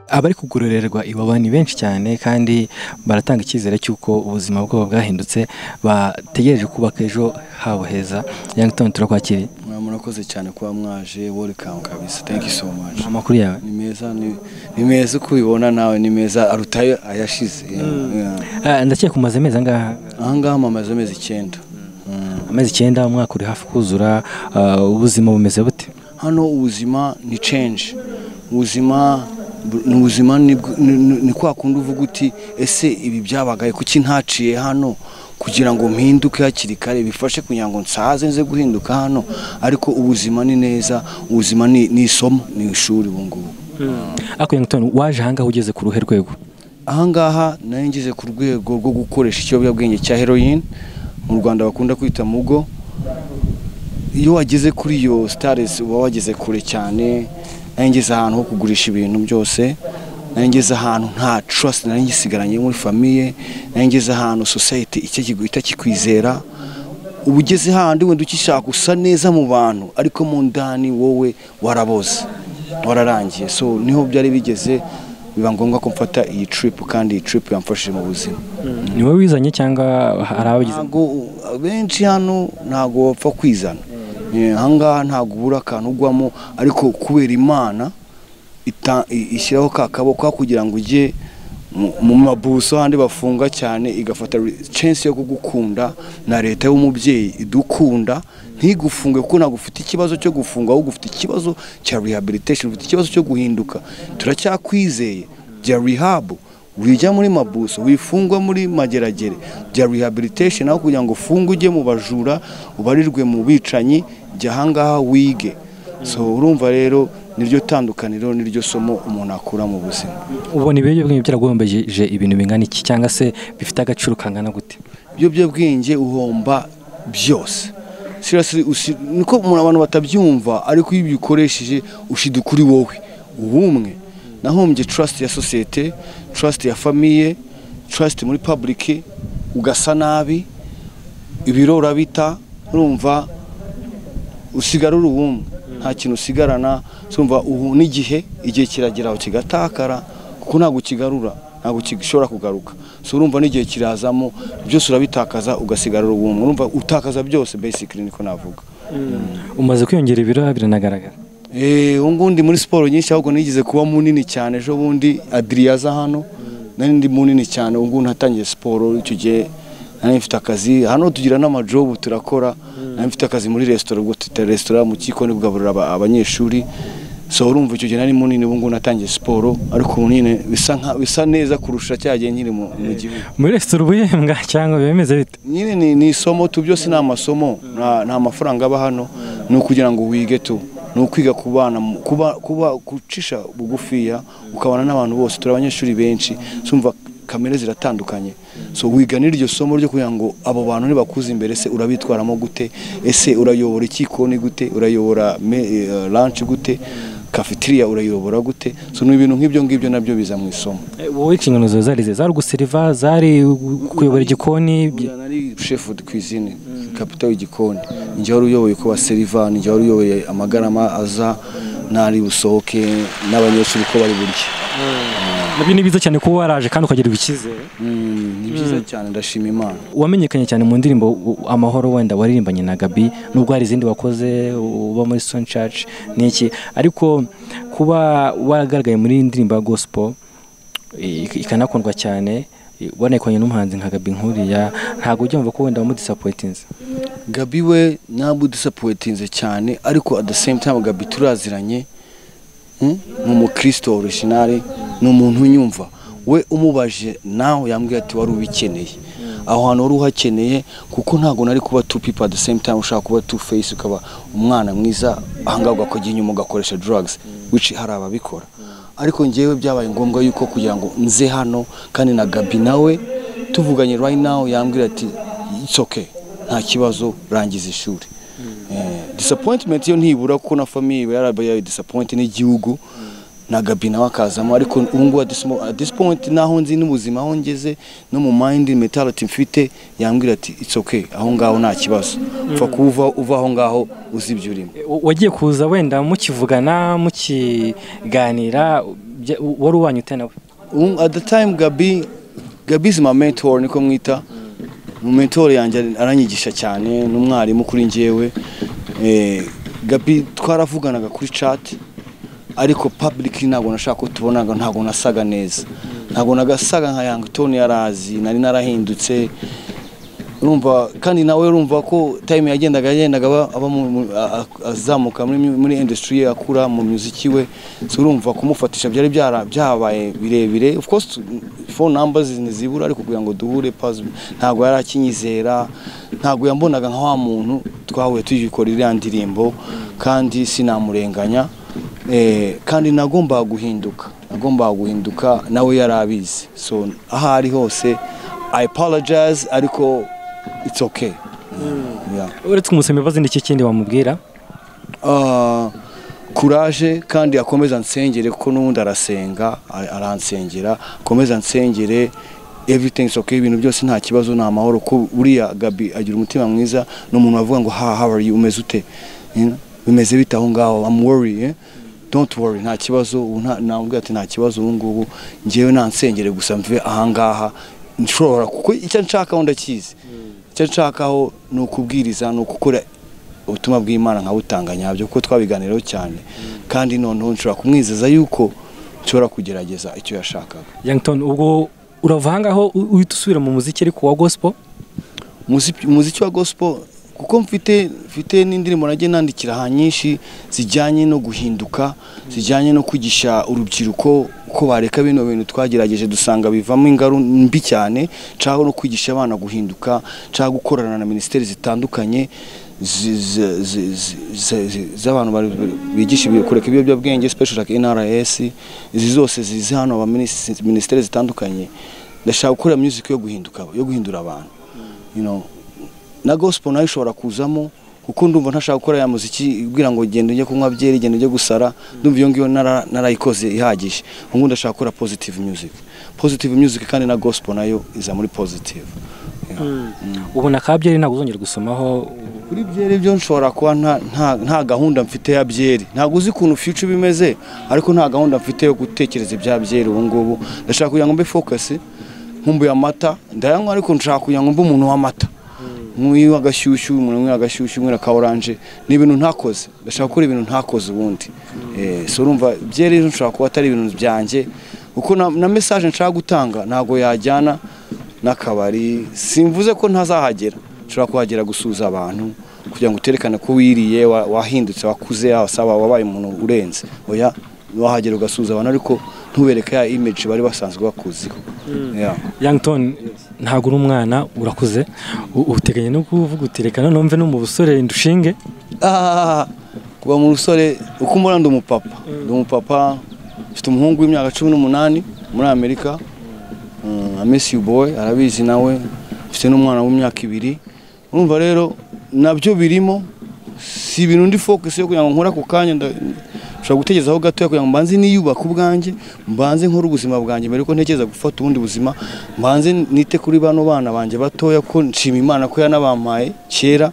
abari kugororerwa iwabo ni benshi cyane kandi baratanga icyizere cy'uko ubuzima bwabo bwahindutse bategereje kubaka ejo habo heza Young Town turakwakiriye murakoze cyane kuba mwaje welcome kabisa thank you so much amakuru yawe ni meza ni- ni meza uko ubibona nawe ni meza aruta ayo- ayashize Yeah. Ah, ndakeka umaze amezi angaha aha ngaha mamaze amezi icyenda Mm. amezi icyenda umwaka uri hafi kuzura ah, ubuzima bumeze bute hano ubuzima ni change ubuzima bu- ni ubuzima ni bw- ni- ni- ni kwa kundi uvuga uti ese ibi byabagaye kuki ntaciye hano kugira ngo mpinduke hakiri kare bifashe kugira ngo nsaze nze guhinduka hano ariko ubuzima ni neza ubuzima ni ni isomo ni ishuri ubu ngubu ariko Young Town waje ahangaha ugeze ku ruhe rwego ahangaha nayo ngeze ku rwego rwo gukoresha ikiyobyabwenge cya heroin mu rwanda bakunda kwita mugo iyo wageze kuri iyo sitarisi uba wageze kure cyane nayo ngeze ahantu ho kugurisha ibintu byose nayo ngeze ahantu nta trust nari ngisigaranye muri famiye nayo ngeze ahantu society icyo itakikwizera uba ugeze handi wenda ukishaka usa neza mu bantu ariko mu ndani wowe waraboze wararangiye so niho byari bigeze biba ngombwa ko mfata iyi trip kandi iyi trip yamfashije mu buzima ni wowe wizanye cyangwa hari abagize ntabwo benshi hano ntabwo bapfa kwizana Eh, ahangaha ntabwo ubura akantu ugwamo ariko kubera imana ita- i- ishyiraho ka kaboko kugira ngo ujye mu- mu mabuso handi bafunga cyane igafata re- chance yo kugukunda na leta y'umubyeyi idukunda ntigufunge kuko ntabwo ufite ikibazo cyo gufunga ahubwo ufite ikibazo cya rehabilitation ufite ikibazo cyo guhinduka turacyakwizeye bya rehab wijya muri mabuso wifungwa muri mageragere bya rehabilitation aho kugira ngo ufunge ujye mu bajura ubarirwe mu bicanyi jya ahangaha wige so urumva rero niryo tandukaniro niryo somo umuntu akura mu buzima ubona ibiyobyabwenge byaragombeje ibintu bingana iki cyangwa se bifite agaciro kangana gute ibiyobyabwenge uhomba byose Seriously, usi- niko umuntu abantu batabyumva ariko iyo ubikoresheje ushida kuri wowe ubumwe nahombye trust ya sosiyete trust ya famiye trust muri public ugasa nabi ibirora bita urumva usigara uri ubumwe nta kintu usigarana urumva ubu n'igihe igihe kiragera kigatakara kuko ntabwo ukigarura ntabwo gishobora kugaruka so urumva n'igihe kirazamo byose urabitakaza ugasigara uri ubumwe urumva utakaza byose basically niko navuga umaze kwiyongera ibiro biranagaragara Eh, ubu ngubu ndi muri siporo nyinshi ahubwo nigeze kuba munini cyane ejo bundi adiriyaza hano nari ndi munini cyane ubu ngubu natangiye siporo icyo gihe nari mfite akazi hano tugira n'amajobu turakora nari mfite akazi muri resitora ubwo tuta resitora mu kikoni kugaburira aba- abanyeshuri so urumva icyo gihe nari munini ubu ngubu natangiye siporo ariko ubu nyine bisa nka- bisa neza kurusha cya gihe nkiri mu mu gihugu muri resitora ubuyembwa cyangwa bimeze bite nyine ni, ni isomo tu byose ni amasomo nta, nta mafaranga aba hano ni ukugira ngo wige tu ni ukwiga kubana mu- kuba, kuba gucisha bugufiya ukabana n'abantu bose turi abanyeshuri benshi sumva kamere ziratandukanye so wiga n'iryo somo ryo kugira ngo abo bantu nibakuze imbere se urabitwaramo gute ese urayobora ikikoni gute urayobora me- eh, lunch gute cafeteria urayobora gute so ni ibintu nk'ibyo ngibyo nabyo biza mu isomo wowe inshingano zawe zari ze zari uguseriva zari kuyobora igikoni Buriya nari chef de cuisine kapita w'igikoni njye wari uyoboye uko baseriva njye wari uyoboye amagarama aza nari busohoke n'abanyeshuri uko bari burya nabyo ni byiza cyane kuba waraje kandi ukagirirwa icyizere Mm, ni byiza cyane ndashima imana wamenyekanye cyane mu ndirimbo u- amahoro wenda waririmbanye na Gabi nubwo hari izindi wakoze uba muri Stone Church n'iki ariko kuba waragaragaye muri iyi ndirimbo ya gospel i- ikanakundwa cyane i- wanekanye n'umuhanzi nka Gabi nkuriya ntabwo ujya wumva ko wenda wamudisappointinze gabi we ntabwo udisappointinze cyane ariko at the same time gabi turaziranye Mm? ni umukristo orishinari ni umuntu unyumva we umubaje nawe yambwiye ati wari ubikeneye aho hantu wari uhakeneye kuko ntabwo nari kuba two people at the same time ushaka kuba two face ukaba umwana mwiza ahangaha ugakojya inyuma ugakoresha drugs which hari ababikora ariko ngewe byabaye ngombwa yuko kugira ngo nze hano kandi na gabi nawe tuvuganye right now yambwira ati it's okay nta kibazo rangiza ishuri Eh, disappointment yo ntibura kuko na famiye iba yarabaye yayo disappoint n'igihugu na gabi nawe akazamo ariko ubu ngubu at this mo- at this point n'aho nzi n'ubuzima aho ngeze no mu mind mentality mfite yambwira ati it's okay aho ngaho nta kibazo upfa kuva uva aho ngaho uzi ibyo urimo wagiye kuza wenda mukivugana mukiganira bya- wari ubanye ute nawe Um, at the time Gabi Gabi is my mentor niko mwita mu mentor yanjye aranyigisha cyane n'umwarimu kuri njyewe eh, Gabi twaravuganaga kuri chat ariko publicly ntabwo nashaka ko tubonaga ntabwo nasaga neza ntabwo nagasaga nka Young Tony yarazi nari narahindutse urumva kandi nawe urumva ko time yagendaga yagendaga aba- aba mu- mu- a- a- azamuka muri mu- muri industry ye akura mu muziki we so urumva kumufatisha byari byara- byabaye birebire of course phone numbers ntizibura ariko kugira ngo duhure pass ntabwo yari akinyizera ntabwo yambonaga nka wa muntu twahuye tugikora iriya ndirimbo kandi sinamurenganya Eh, kandi nagombaga guhinduka nagombaga guhinduka nawe yari abizi so aho ari hose i apologize ariko it's okay Yeah. uretse kumusaba imbabazi n'iki kindi wamubwira Ah, kuraje kandi akomeza nsengere kuko n'ubundi arasenga a- aransengera akomeza nsengere everything is okay ibintu byose nta kibazo ni amahoro ko buriya Gabi agira umutima mwiza ni umuntu wavuga ngo ha how are you umeze ute You know, bimeze bite aho ngaho I'm worried eh? don't worry nta kibazo ubu nta- namubwira ati nta kibazo ubu ngubu njyewe nta nsengere gusa mve ahangaha nshobora kuko icyo nshakaho ndakizi icyo nshakaho ni ukubwiriza ni ukukora ubutumwa bw'imana nkabutanga nyabyo kuko twabiganiraho cyane kandi noneho nshobora kumwizeza yuko nshobora kugerageza icyo yashakaga yangitoni ubwo urava ahangaho u- uhita usubira mu muziki ariko wa gospel Muzi- umuziki wa gospel kuko mfite mfite n'indirimbo nagiye nandikira aha nyinshi zijyanye no guhinduka zijyanye no kwigisha urubyiruko ko bareka bino bintu twagerageje dusanga bivamo ingaru mbi cyane nshaka no kwigisha abana guhinduka nshaka gukorana na minisiteri zitandukanye zi- zi- zi- zi- zi- zi- z'abantu bari- bigisha ibi- kureka ibiyobyabwenge special like NRS izi zose zizi hano aba minis- minisiteri zitandukanye ndashaka gukora music yo guhinduka yo guhindura abantu you know, na gospel nayo ishobora kuzamo kuko ndumva ntashaka gukora ya muziki ibwira ngo genda ujye kunywa byeri genda ujye gusara ndumva iyo ngiyo nara- narayikoze ihagije ubu ngubu ndashaka gukora positive music positive music kandi na gospel nayo iza muri positive Yeah. ubona ka byeri ntabwo uzongera gusomaho kuri byeri byo nshobora kuba nta- nta- nta gahunda mfite ya byeri ntabwo uzi ukuntu future bimeze ariko nta gahunda mfite yo gutekereza ibya byeri ubu ngubu ndashaka kugira ngo mbe focus nkumbuye amata ndayanywa ariko nshaka kugira ngo mbe umuntu w'amata nk'uyu agashyushyu umuntu unywa agashyushyu unywa ka oranje ni ibintu ntakoze ndashaka gukora ibintu ntakoze ubundi Eh, so urumva byeri rero nshobora kuba atari ibintu byanjye kuko na, na message nshaka gutanga ntabwo yajyana n'akabari simvuze ko ntazahagera ushobora kuhagera gusuza abantu kugira ngo uterekane ko wiriye wa- wahindutse wakuze wasaba wabaye umuntu urenze oya wahagera ugasuza abantu ariko ntubereke ya image bari basanzwe bakuziho Yeah. yangitoni ntabwo uri umwana urakuze U- uteganya no kuvuga uti reka noneho mve no mu busore ndushinge Ah, kuva mu rusore uko umbona ndi umupapa ndi umupapa mfite umuhungu w'imyaka cumi n'umunani muri amerika Mm, I miss you boy arabizi nawe mfite n'umwana w'imyaka ibiri urumva rero nabyo birimo si ibintu ndi focus yo kugira ngo nkore ako kanya nda- nshobora gutegerezaho gatoya kugira ngo mbanze niyubake ubwanjye mbanze nkore ubuzima bwanjye mbere ko ntekereza gufata ubundi buzima mbanze nite kuri bano bana banjye batoya ko nshima imana ko yanabampaye kera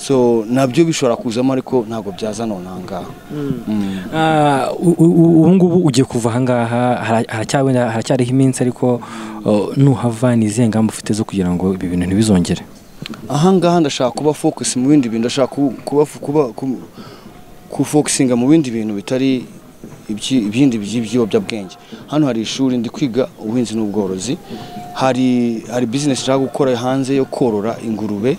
so nabyo bishobora kuzamo ariko ntabwo byazana nangaha Mm. Ah, u- u- u- ubu ngubu ugiye kuva ahangaha hara- haracyawenda- haracyariho iminsi ariko uh, nuhava ni izihe ngamba ufite zo kugira ngo ibi bintu ntibizongere ahangaha ndashaka kuba focus mu bindi bintu ndashaka ku- kuba kuba ku- kufocusinga mu bindi bintu bitari ibyi- ibindi by'ibiyobyabwenge hano hari ishuri ndi kwiga ubuhinzi n'ubworozi hari hari business nshaka gukora hanze yo korora ingurube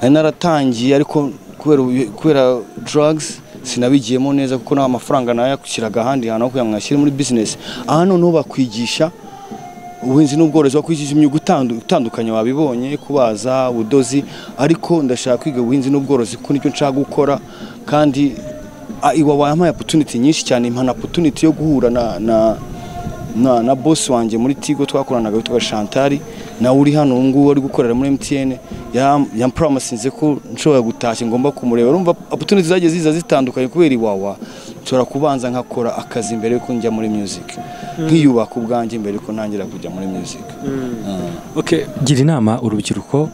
nari naratangiye ariko kubera ubu- kubera drugs sinabigiyemo neza kuko nta mafaranga nayakwishyiraga ahandi hantu aho kugira ngo nyashyire muri business aha noneho bakwigisha ubuhinzi n'ubworozi wakwigisha imyuga utandu- itandukanye wabibonye kubaza ubudozi ariko ndashaka kwiga ubuhinzi n'ubworozi kuko nicyo nshaka gukora kandi a- iwa wampaye opportunity nyinshi cyane impana opportunity yo guhura na na na, na boss wanjye muri Tigo twakoranaga witwa Chantal nawe uri hano ubu ngubu ari gukorera muri MTN yam- yampromisinze ko nshobora gutashya ngomba kumureba urumva opportunity zagiye ziza zitandukanye kubera iwawa nshobora kubanza nkakora akazi mbere yuko njya muri music nkiyubaka ubwanjye mbere yuko ntangira kujya muri music Ah. okay. gira inama urubyiruko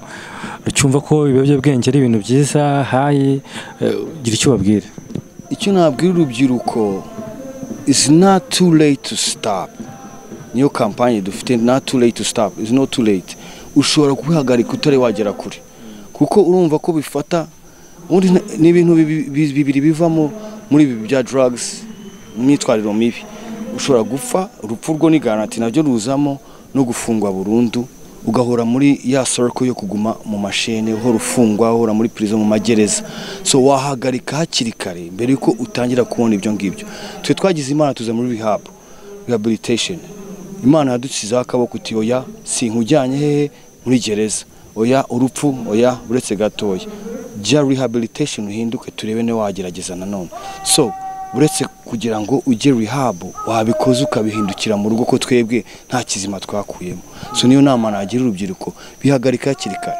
rucyumva ko ibiyobyabwenge ari ibintu byiza hayi eh, gira icyo ubabwira icyo nabwira urubyiruko it's not too late to stop niyo kampanye dufite not too late to stop it's not too late ushobora kubihagarika utari wagera kure kuko urumva ko bifata ubundi nta- ni ibintu bibi- bi- bibiri bivamo muri ibi bya drugs imyitwarire mibi ushobora gupfa urupfu rwo ni garanti nabyo ruzamo no gufungwa burundu ugahora muri ya soroko yo kuguma mu mashene uhora ufungwa uhora muri prison mu magereza so wahagarika hakiri kare mbere yuko utangira kubona ibyo ngibyo twe twagize imana tuza muri rehab rehabilitation imana yadukizaho akaboko uti oya sinkujyanye hehe muri gereza oya urupfu oya uretse gatoya jya rehabilitation uhinduke turebe niba wagerageza nanone so uretse kugira ngo ujye rehab wabikoze ukabihindukira mu rugo ko twebwe nta kizima twakuyemo so niyo nama nagira urubyiruko bihagarika hakiri kare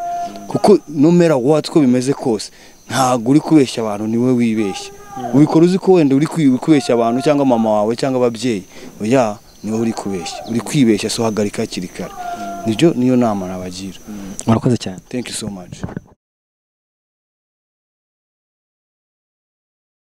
kuko numera what ko bimeze kose ntabwo uri kubeshya abantu niwe wibeshya ubikora uzi ko wenda uri kwi- kubeshya abantu cyangwa mama wawe cyangwa ababyeyi oya niwe uri kubeshya uri kwibeshya so hagarika hakiri kare nibyo niyo nama nabagira murakoze cyane thank you so much